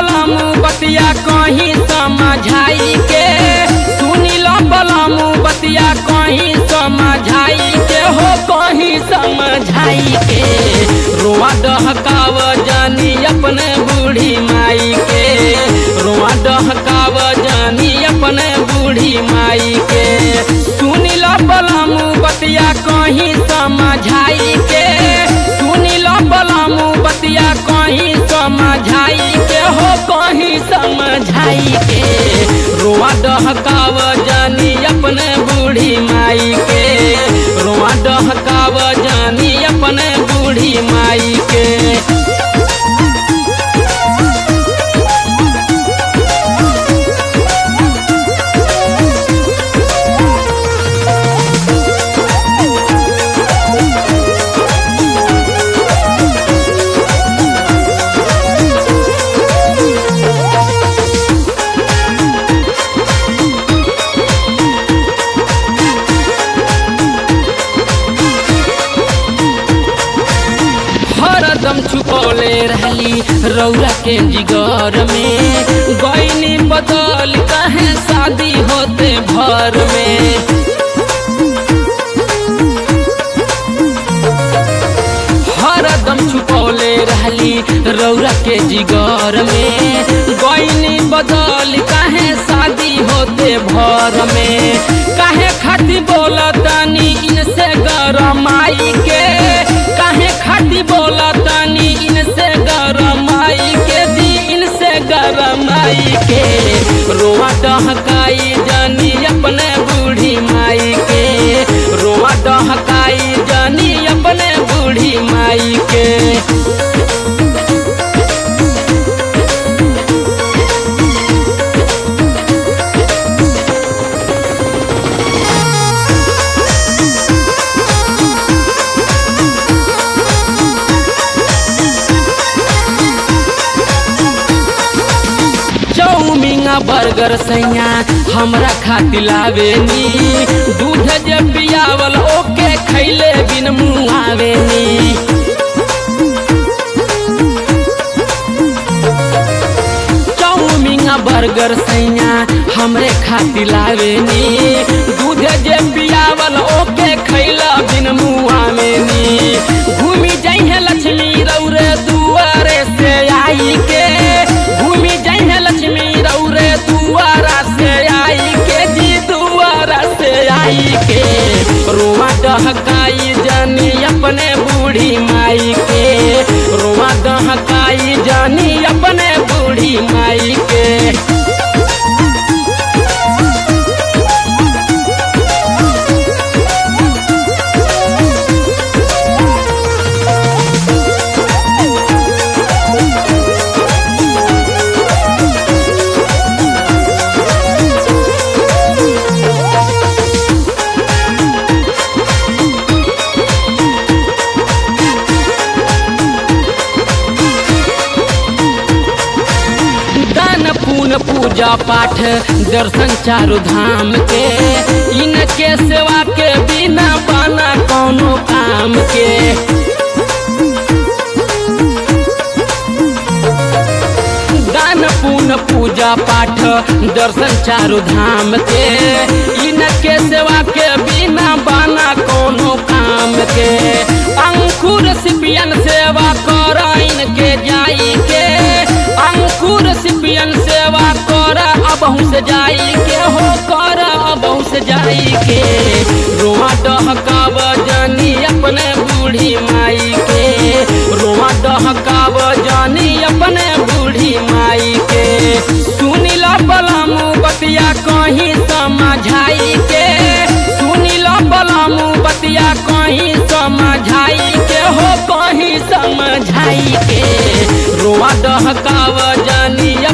बलमु बतिया कहीं समझाई के सुनी लो बलमु बतिया कहीं समझाई के हो कहीं समझाई के रोआ डहकाव जानी अपने बूढ़ी माई के रोआ डहकाव जानी अपने बूढ़ी माई के सुनी लो बलमु बतिया कहीं समझाई के सुनी लो बलमु बतिया कहीं समझाई के हो कहीं समझाई के रोआ डहकाव जानी अपने बूढ़ी माई के रोआ डहकाव जानी अपने बूढ़ी माई के हरदम छुपौले रहली रौरा के जिगर में गईनी बदल कहे शादी होते भर में हरदम छुपौले रहली रौरा के जिगर में गईनी बदल कहे शादी होते भर में काहे खाती बोला तानी इनसे गरमाई के काहे खाती बोला तानी इनसे गरमाई के दी इनसे गरमाई के रोआ डहकाई जानी अपने बूढ़ी माई के रोआ डहकाई जानी अपने बूढ़ी माई के चौमिंगा बर्गर सैया हमरा खातिर लावेनी दूध जे पियावल ओके खैले बिन मुआवेनी चौमिंगा बर्गर सैया हमरे खातिर लावेनी दूध जे पियावल ओके खैला बिन मुआवेनी घूमी जइहे लक्ष्मी रौरे दुआरे से आई के घूमी जइहे लक्ष्मी रौरे दुआरा से आई के जी दुआरा से आई के रोआ डहकाई जानी अपने बूढ़ी माई के रोआ डहकाई जानी अपने बूढ़ी माई के दान पुन पूजा पाठ दर्शन चारु धाम के इनके सेवा के बिना बना कौनो काम के दान पुन पूजा पाठ दर्शन चारु धाम के इनके सेवा के बिना बना कोनो काम के अंकुर सिपियन सेवा कर इनके जाई के अंकुर सिपियन सेवा कर अबहू से जाई के हो कर अबहू से जाई के रोआ डहकाव जानी अपने बूढ़ी माई के रोआ डहकाव जानी अपने बूढ़ी माई के सुनी लो बलमु बतिया कहीं समझाई के सुनी लो बलमु बतिया कहीं समझाई के हो कहीं समझाई के रोआ डहकाव जानी